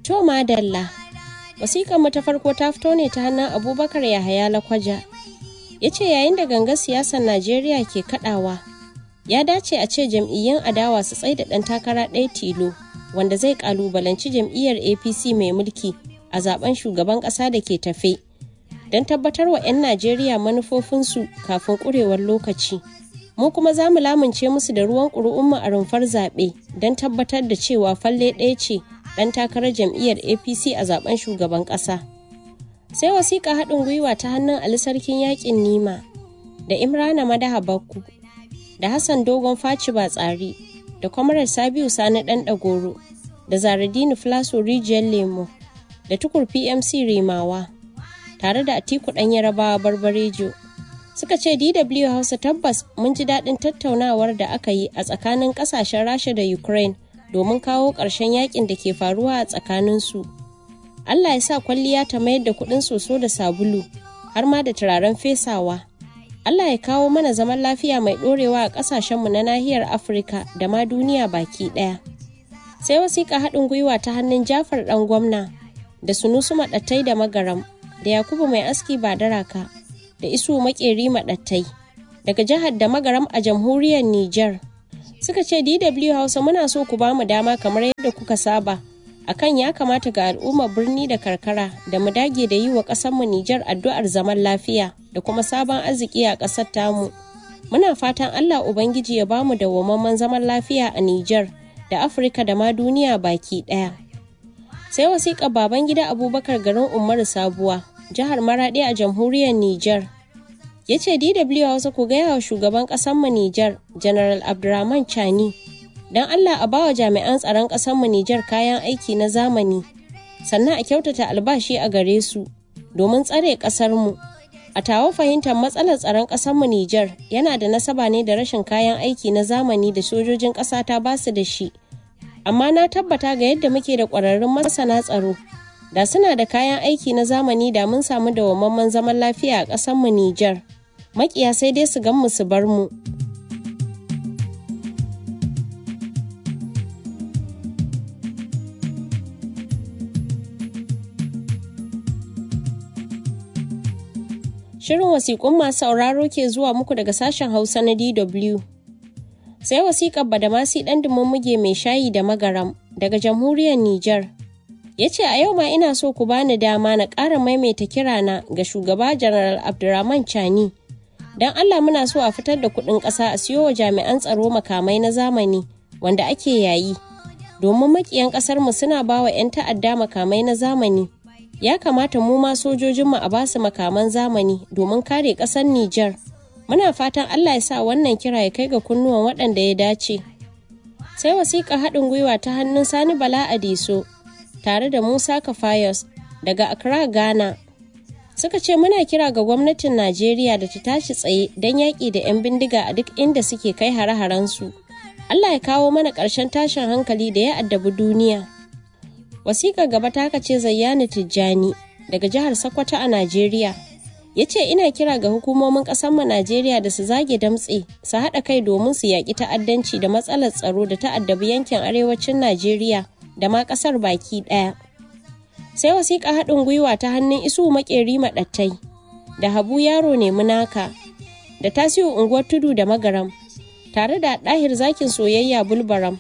To madalla, wasiƙar mu ta farko ta fito ne ta hannun Abubakar Yahaya Lakwaja. Ya ce yayin da gangar siyasar Najeriya ke kaɗawa, ya dace a ce jam'iyyun adawa su tsaida ɗan takara ɗaya tilo wanda zai ƙalubalanci jam'iyyar APC mai mulki a zaben shugaban ƙasa da ke tafe. Don tabbatar wa 'yan Najeriya manufofinsu kafin ƙurewar lokaci. Mu kuma za mu lamunce musu da ruwan ƙuri'unmu a rumfar zaɓe don tabbatar da cewa falle ɗaya ce ɗan takarar jam'iyyar apc a zaben shugaban ƙasa sai wasiƙa haɗin gwiwa ta hannun ali sarkin yaƙin nima da imrana madaha bakku da hassan dogon faci ba tsari da kwamarar sabiu sani ɗan ɗagoro da zaradini flaso rijiyar lemo da tukur pmc rimawa tare da atiku ɗan yarabawa barbarejo suka ce dw hausa tabbas mun ji daɗin tattaunawar da aka yi a tsakanin ƙasashen rasha da ukraine domin kawo ƙarshen yakin da ke faruwa a tsakaninsu. Allah ya sa kwalliya ta mayar da kuɗin soso da sabulu har ma da turaren fesawa. Allah ya kawo mana zaman lafiya mai ɗorewa a ƙasashenmu na nahiyar Afirka da ma duniya baki ɗaya. Sai wasiƙa haɗin gwiwa ta hannun Jafar ɗan gwamna da Sunusu Maɗattai da Magaram da Yakubu mai aski ba daraka da Isu Maƙeri Maɗattai daga jihar da Magaram a jamhuriyar Nijar. suka ce DW Hausa muna so ku bamu dama kamar yadda kuka saba akan ya kamata ga al'ummar birni da karkara da mu dage da yi wa mu Nijar addu'ar zaman lafiya da kuma sabon arziki a ƙasar tamu. Muna fatan Allah Ubangiji ya bamu dawwammamen zaman lafiya a Nijar da Afirka da ma duniya baki ɗaya. Sai wasiƙar baban gida Abubakar garin Umaru Sabuwa, jihar Maraɗi a jamhuriyar Nijar. ya ce DW Hausa ku gaya wa shugaban mu Nijar, General Abdurrahman Chani, don Allah a bawa jami'an tsaron mu Nijar kayan aiki na zamani, sannan a kyautata albashi a gare su, domin tsare ƙasarmu. A tawo fahimtar matsalar tsaron mu Nijar yana da nasaba ne da rashin kayan aiki na zamani da sojojin ƙasa ta basu da shi. Amma na tabbata ga yadda muke da ƙwararrun masana tsaro, da suna da kayan aiki na zamani da mun samu dawwammamen zaman lafiya a ƙasarmu Nijar. Makiya sai dai su gan mu su bar mu. Shirin wasiƙun masu sauraro ke zuwa muku daga sashen Hausa na DW. Sai wasiƙar Badamasi ɗan muge mai shayi da magaram daga jamhuriyar Nijar. ya ce a yau ma ina so ku bani dama na ƙara maimaita kirana ga shugaba General Abdurrahman Chani. Don Allah muna so a fitar da kuɗin ƙasa a siyo wa jami'an tsaro makamai na zamani wanda ake yayi. Domin makiyan ƙasarmu suna ba wa 'yan ta'adda makamai na zamani. Ya kamata mu ma sojojinmu a basu makaman zamani domin kare ƙasar Nijar. Muna fatan Allah ya sa wannan kira ya kai ga kunnuwan waɗanda ya dace. Sai wasiƙa haɗin gwiwa ta hannun Sani Bala Adiso tare da Musa Kafayos daga Accra, Ghana. Suka ce muna kira ga gwamnatin Najeriya da ta tashi tsaye don yaƙi da 'yan bindiga a duk inda suke kai hare-harensu. Allah ya kawo mana ƙarshen tashin hankali da ya addabi duniya. Wasiƙar gaba ta ce Zayyani Tijjani daga jihar Sokoto a Najeriya. Ya ce ina kira ga hukumomin ƙasarmu Najeriya da su zage damtse su haɗa kai domin su yaƙi ta'addanci da matsalar tsaro da ta'addabi yankin arewacin Najeriya da ma ƙasar baki ɗaya. Sai wasiƙa haɗin gwiwa ta hannun isu maƙeri maɗattai da habu yaro ne munaka da tasiu unguwar tudu da magaram tare da ɗahir zakin soyayya bulbaram.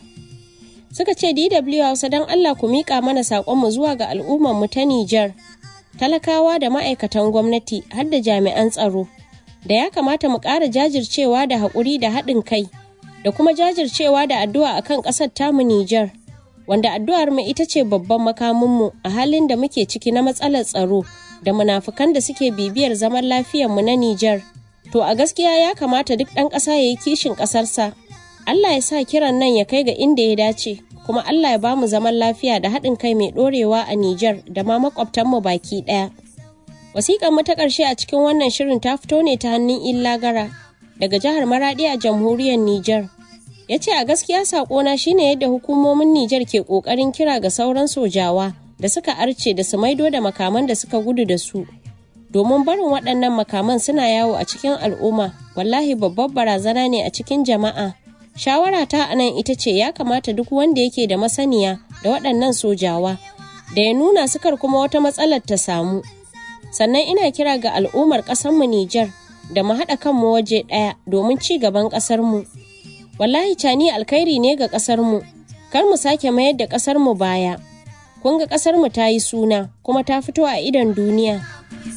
Suka ce DW Hausa don Allah ku miƙa mana saƙonmu zuwa ga al'ummarmu ta Nijar, talakawa da ma'aikatan gwamnati har da jami'an tsaro, da ya kamata mu ƙara jajircewa da haƙuri da haɗin kai, da kuma jajircewa da addu'a akan ƙasar tamu Nijar. wanda addu'ar mu ita ce babban makaminmu a halin da muke ciki na matsalar tsaro da munafukan da suke bibiyar zaman mu na Nijar. To a gaskiya ya kamata duk ɗan ƙasa ya yi kishin ƙasarsa. Allah ya sa kiran nan ya kai ga inda ya dace, kuma Allah ya bamu zaman lafiya da haɗin kai mai ɗorewa a Nijar da ma makwabtanmu baki ɗaya. Wasiƙar mu ta ƙarshe a cikin wannan shirin ta fito ne ta hannun Illa Gara daga jihar Maraɗi a jamhuriyar Nijar. ya ce a gaskiya sakona shine yadda hukumomin Nijar ke kokarin kira ga sauran sojawa da suka arce da su maido da makaman da suka gudu da su domin barin waɗannan makaman suna yawo a cikin al'umma wallahi babbar barazana ne a cikin jama'a shawara ta anan ita ce ya kamata duk wanda yake da masaniya da waɗannan sojawa da ya nuna sukar kuma wata matsalar ta samu sannan ina kira ga al'ummar ƙasarmu Nijar da mu haɗa kanmu waje ɗaya domin ci gaban ƙasarmu wallahi cani alkhairi ne ga ƙasarmu kar mu sake mayar da ƙasarmu baya kun ga ƙasarmu ta yi suna kuma ta fito a idon duniya